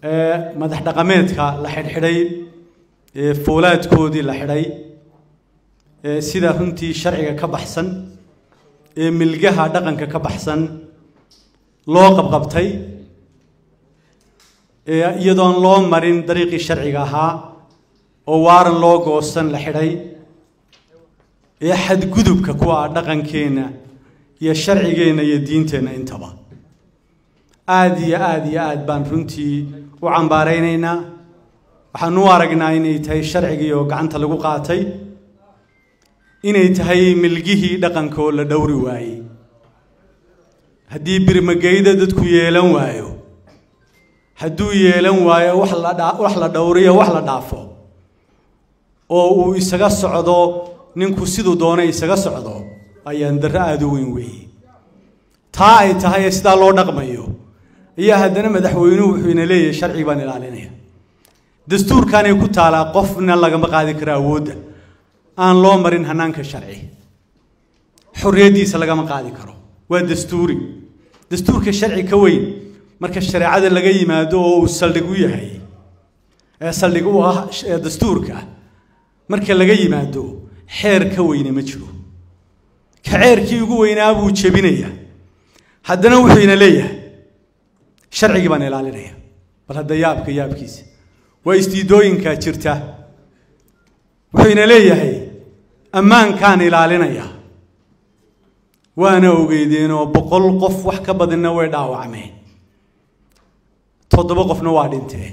madax dhaqameedka la xidhxidhay foolaadkoodii la xidhay sida runtii sharciga ka baxsan ee milgaha dhaqanka ka baxsan loo qabqabtay iyadoon loo marin dariiqii sharciga ahaa oo waaran loo goosan la xidhay ee xadgudubka kuwa ah dhaqankeenna iyo sharcigeenna iyo diinteenna intaba aada iyo aada iyo aad baan runtii u cambaaraynaynaa waxaan u aragnaa inay tahay sharcigii oo gacanta lagu qaatay inay tahay milgihii dhaqanka oo la dhowri waayey haddii birmageyda dadku yeelan waayo hadduu yeelan waayo wax la wax la dhowriyo wax la dhaafo oo uu isaga socdo ninku siduu doonay isaga socdo ayaan darro aada u weyn weeye taa ay tahay ee sidaa loo dhaqmayo ayaa haddana madaxweynuhu wuxuu ina leeyahay sharcigi baan ilaalinaya dastuurkaanay ku taalaa qofna lagama qaadi karo awoodda aan loo marin hanaanka sharci xorriyaddiisa lagama qaadi karo waa dastuuri dastuurka sharci ka weyn marka shareecada laga yimaado oo uu saldhig u yahay ee saldhig u ah dastuurka marka laga yimaado xeer ka weyne ma jiro ka ceerkii ugu weynaa buu jebinaya haddana wuxuu ina leeyahay sharcigii baan ilaalinaya bal hadda yaabka yaabkiisa waa istiidooyinkaa jirta wuxuu ina leeyahay ammaankaan ilaalinaya waana ogeydeenoo boqol qof wax ka badinna way dhaawacmeen toddoba qofna waa dhinteen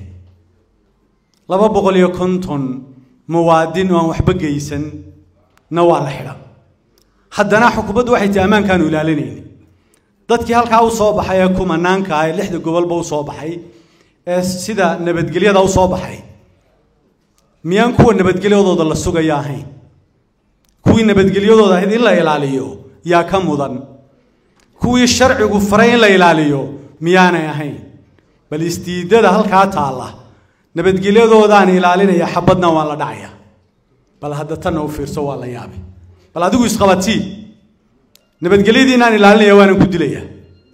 laba boqol iyo konton muwaadin oo aan waxba geysan na waa la xidha haddana xukuumaddu waxay tahi ammaankaanu ilaalinayni dadkii halkaa u soo baxay ee kumanaanka ah ee lixda gobolba u soo baxay ee sida nabadgelyada u soo baxay miyaan kuwa nabadgelyadooda la sugaya ahayn kuwii nabadgelyadooda ahayd in la ilaaliyo yaa ka mudan kuwii sharcigu faray in la ilaaliyo miyaanay ahayn bal istiidada halkaa taalla nabadgelyadoodaan ilaalinaya xabadna waan la dhacaya bal hadda tanna u fiirso waa la yaabay bal adigu isqabatii nabadgelyadii inaan ilaalinaya waanan ku dilaya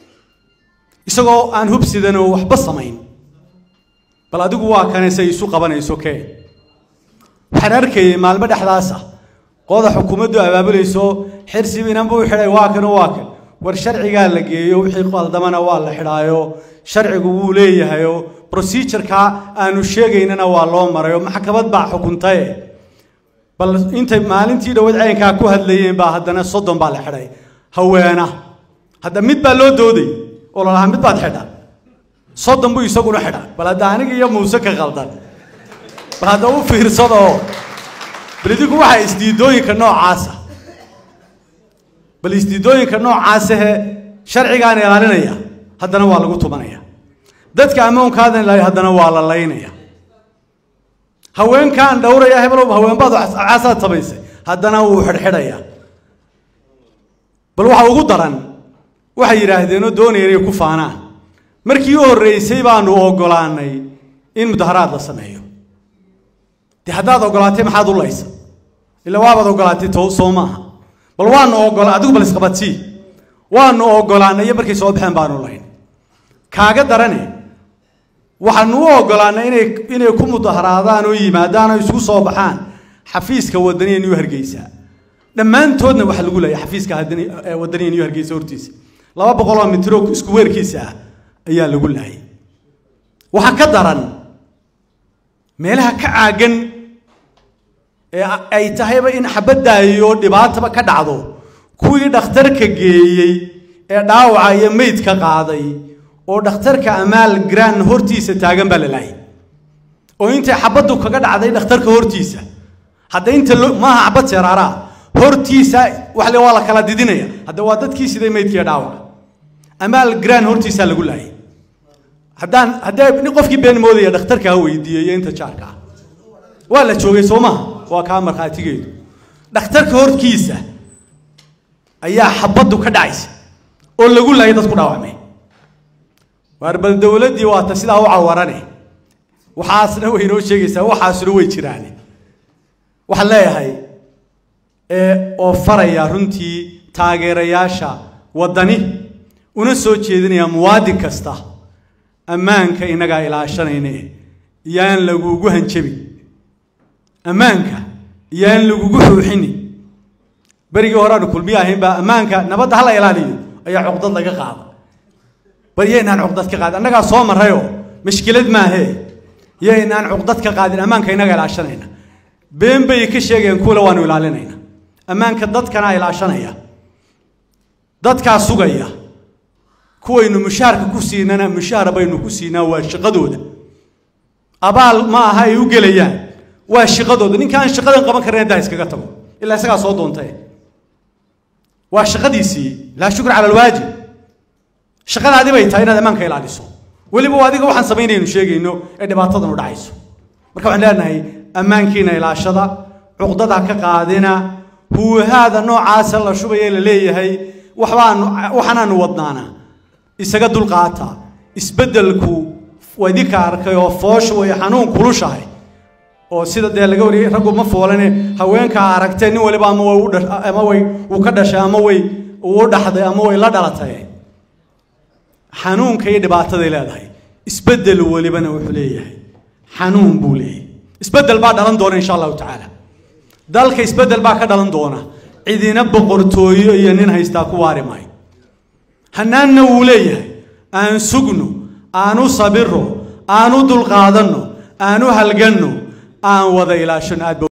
isagoo aan hubsidan oo waxba samayn bal adigu waa kane say isu qabanayso kee waxaan arkayay maalmo dhexdaas ah qooda xukuumaddu abaabulayso xirsiba inanba u xidhay waa kan waa kan war sharcigaa la geeyo wixii qaldamana waa la xidhaayo sharcigu wuu leeyahayo procedureka aanu sheegaynana waa loo marayo maxkamad baa xukuntaye bal intay maalintii dhawayd caynkaa ku hadlayeen baa haddana soddon baa la xidhay haweena hadda mid baa loo dooday oo lalahaa mid baad xidha soddon buu isaguna xidha bal hadda aniga iyo muuse ka qaldan bal hadda u fiirsadoo bal idinku waxaa isdiidooyinka noocaasa bal isdiidooyinka noocaasahe sharcigaan ilaalinaya haddana waa lagu tumanaya dadka ammoonkaadan ilaaliya haddana waa la laynaya haweenkaan dhowraya heblow haweenbaad caasaad samaysay haddana wuu xidhxidhaya bal waxa ugu daran waxay yidhaahdeenoo doonaya inay ku faanaan markii u horreysay baanu oggolaanay in mudaharaad la sameeyo dee haddaad oggolaatay maxaad u laysa ila waabaad oggolaatay to soo maaha bal waanu oggola adigu bal isqabadsii waanu oggolaanay iyo markay soo baxeen baanu layn kaaga darane waxaanu u oggolaanay inay inay ku mudaharaadaan oo yimaadaan oo isugu soo baxaan xafiiska wadaniya new hargeysa dhammaantoodna waxa lagu leeyahay xafiiska wadaniya new hargeysa hortiisa laba boqol oo mitro isku weerkiisa ah ayaa lagu laayay waxaa ka daran meelaha ka caagan ee ay tahayba in xabadaayo dhibaataba ka dhacdo kuwii dhakhtarka geeyey ee dhaawaca iyo meydka qaaday oo dhakhtarka amaal gran hortiisa taagan baa la laayay oo intay xabaddu kaga dhacday dhakhtarka hortiisa hadda inta maaha xabad seeraaraa hortiisa wax le waa la kala didinaya hadda waa dadkii siday meydkiiyo dhaawaca amaal gran hortiisaa lagu laayay haddaan haddee qofkii been moodaya dhakhtarka ha weydiiyo iyo inta jaarka ah waa la joogay soo maha waa kaa markhaatigeedu dhakhtarka horkiisa ayaa xabaddu ka dhacaysa oo lagu laayay dadku dhaawacmay waar bal dowladdii waata sidaa u cawarane waxaasna way inoo sheegaysaa waxaasuna way jiraane waxaan leeyahay oo faraya runtii taageerayaasha waddani una soo jeedinaya muwaadin kasta ammaanka innagaa ilaashanayne yaan lagugu hanjabin ammaanka yaan lagugu xuuxinin berigii horeanu kulmiye ahayn baa ammaanka nabadda hala ilaaliyo ayaa cuqdad laga qaada bal yaynaan cuqdad ka qaadin annagaa soo marrayoo mashkilad maahee yaynaan cuqdad ka qaadin ammaanka innaga ilaashanayna been bay ka sheegayaan kuwale waanu ilaalinayna ammaanka dadkanaa ilaashanaya dadkaa sugaya kuwaynu mushaharka ku siinana mushaar baynu ku siinaa waa shaqadooda abaal ma aha ay u gelayaan waa shaqadooda ninka aan shaqadan qaban karin haddaa iskaga tago ilaa isagaa soo doontay waa shaqadiisii laa shukr cala alwaajib shaqadaadi bay tahay inaad ammaanka ilaaliso weliba waa adiga waxaan samaynaynu sheegayno ee dhibaatadanu dhacayso marka waxaan leenahay ammaankiina ilaashada cuqdada ka qaadina huuhaada noocaasa la shubaya la leeyahay waxbaanu waxaanaanu wadnaana isaga dulqaata isbeddelku waa idinka arkay oo foosha way xanuun kulushahay oo sida dee laga wariyay raggu ma foolane haweenkaa aragtee nin waliba ama way u dhash ama way uu ka dhashay ama way uu u dhaxday ama way la dhalatay xanuunka iyo dhibaataday leedahay isbeddel walibana wuxuu leeyahay xanuun buu leeyahay isbeddel baa dhalan doona insha allahu tacaala dalka isbeddel baa ka dhalan doona cidina boqortooyo iyo nin haystaa ku waari maayo hanaanna wuu leeyahay aan sugno aanu sabiro aanu dulqaadanno aanu halganno aan wada ilaashano aad